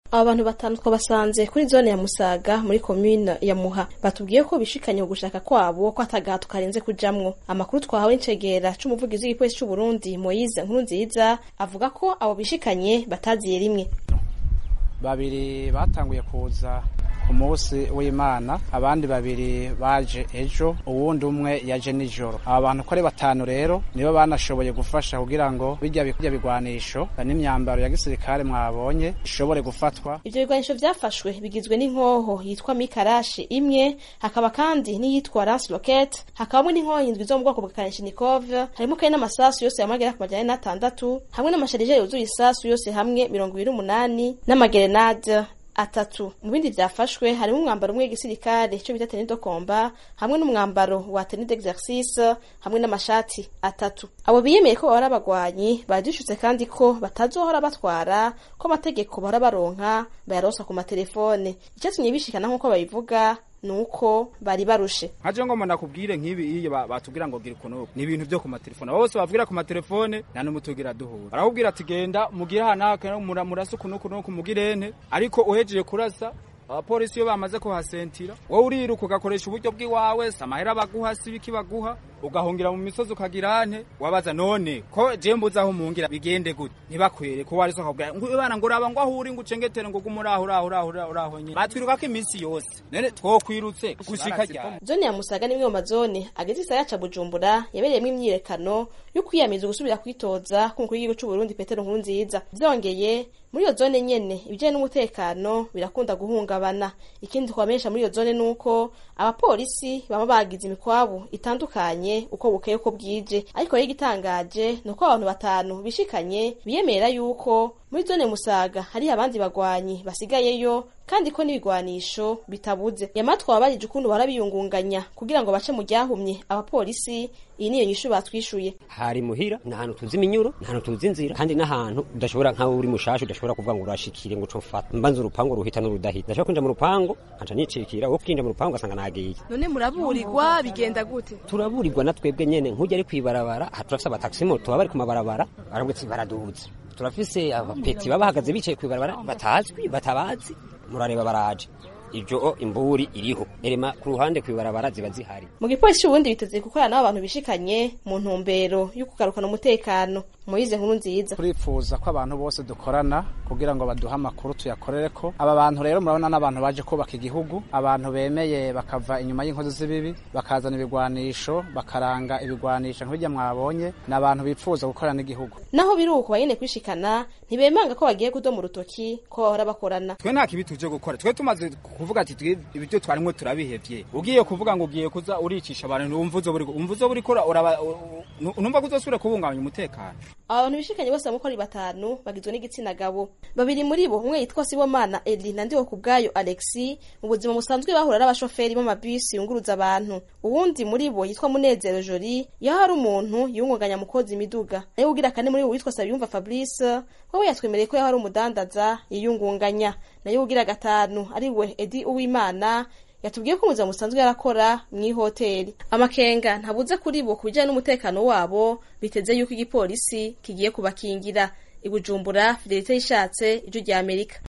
aba bantu batanu twabasanze kuri zone ya musaga muri komine ya muha batubwiye ko bishikanye gushaka kwabo ko atagahato karenze kujamwo amakuru twahawe n'icegera c'umuvugizi w'igipolisi c'uburundi moyize nkuru nziza avuga ko abo bishikanye bataziye rimwe babiri batanguye kuza ku munsi w'imana abandi babiri baje ejo uwundi umwe yaje nijoro aba bantu ko ari batanu rero nibo banashoboye gufasha kugira ngo bijya bijya bigwanisho n'imyambaro ya gisirikare mwabonye ishobore gufatwa ivyo bigwanisho vyafashwe bigizwe n'inkoho yitwa mikarashi imwe hakaba kandi n'iyitwa lance rocket hakabamwe n'inkoho indwi zo mu bwoko bwa kalashnikov harimo kandi n'amasasu yose yamagera ku majana n'atandatu hamwe n'amasharije yuzuye isasu yose hamwe mirongo ibiri n'umunani n'amagerenade atatu mu bindi vyafashwe harimo umwambaro umwe w'igisirikare ico bita tenue de combat hamwe n'umwambaro wa tenue d'exercice hamwe n'amashati atatu abo biyemeye ko bahora abagwanyi badishutse kandi ko batazohora batwara ko amategeko bahora baronka bayaronsa ku matelefone icatumye bishikana nk'uko babivuga nuko bari barushe nkaje ngo nakubwire nk'ibi iyo batubwira ngo gira ukuntu ni ibintu byo ku matelefone bose bavugira ku matelefone nta n'umutugira duhura barakubwira ati genda mugire hanaka murasa ukuntu ukuntu kumugirene ariko uhejeje kurasa abapolisi iyo bamaze kuhasentira wowe uriruka ugakoresha uburyo bw'iwawe samahera baguha si ibiki baguha ugahungira mu misozi ukagira ante wabaza none ko je mbuze aho mungira bigende gute ntibakwere ko wari sokabwira ngo bana ngo uraba ngo ahuri ngo ucengetere ngo gumuraho uraho uraho uraho nyine batwiruka ko iminsi yose none twokwirutse gushika ryari zone ya musaga ni imwe mu mazone ageze isaya ca bujumbura yabereyemo imyiyerekano yo kwiyamiza gusubira kwitoza k'umukuru w'igihugu c'uburundi petero nkurunziza vyongeye muri iyo zone nyene ibijanye n'umutekano birakunda guhungabana ikindi twamenyesha muri iyo zone nuko abapolisi baba bagize imikwabu itandukanye uko bukeye uko bwije ariko rero igitangaje ni uko abantu batanu bishikanye biyemera yuko muri zone musaga hari abandi bagwanyi basigayeyo kandi ko n'ibigwanisho bitabuze yamara twabarije ukuntu bahora biyungunganya kugira ngo bace mu ryahumye abapolisi iyi niyo nyishu batwishuye hari muhira ni ahantu tuzi iminyuro ni ahantu tuzi inzira kandi n'ahantu udashobora nkaho uri mushasha udashobora kuvuga ngo urashikire ngo cofata mbanza urupangu ruhita n'urudahita ndashobora kwinjira mu rupangu nkaca nicikira wo kwinjira mu rupangu ugasanga nagiye none muraburirwa bigenda gute turaburirwa na twebwe nyene nk'ujya ari kwibarabara aha turafise abataxi moto baba bari ku mabarabara barabwe ati baraduze turafise abapeti baba bahagaze bicaye kwibarabara batazwi batabazi murareba baraje ibyo imburi iriho erema ku ruhande kwibarabara ziba zihari mu gipolisi ubundi biteze gukorana n'abantu bishikanye mu ntumbero yo kugarukana umutekano muyize nkuru nziza turifuza ko abantu bose dukorana kugira ngo baduhe amakuru tuyakorere ko aba bantu rero murabona n'abantu baje kubaka igihugu abantu bemeye bakava inyuma y'inkozi z'ibibi bakazana ibigwanisho bakaranga ibigwanisho nk'ibyo mwabonye ni abantu bifuza gukorana n'igihugu naho biri uko banyene kwishikana ntibemanga ko bagiye kudoma urutoki ko bahora bakorana twe nta kibi tuje gukora twe tumaze kuvuga ati ibyo twarimwo turabihevye ugiye kuvuga ngo ugiye kuza uricisha abantu umva uzo buri umva uzo buri kora uraba numva kuzosubira kubungabanya umutekano aba bantu bishikanye bose bamukora batanu bagizwe n'igitsina gabo babiri muri bo umwe yitwa Sibomana Eli na ndiho kubgayo Alexi mu buzima busanzwe bahura n'abashoferi b'amabisi yunguruza abantu uwundi muri bo yitwa Munezero Joli yaho hari umuntu yungunganya mukozi imiduga nayo ugira kane muri bo witwa Sabiyumva Fabrice wewe yatwemereye ko yaho hari umudandaza yiyungunganya nayo ugira gatanu ari we Edi Uwimana yatubwiye ko umuzima musanzwe yarakora mu ihoteli amakenga ntabuze kuri bo ku bijyanye n'umutekano wabo biteze yuko igipolisi kigiye kubakingira ibujumbura fidelite yishatse ijwi rya amerika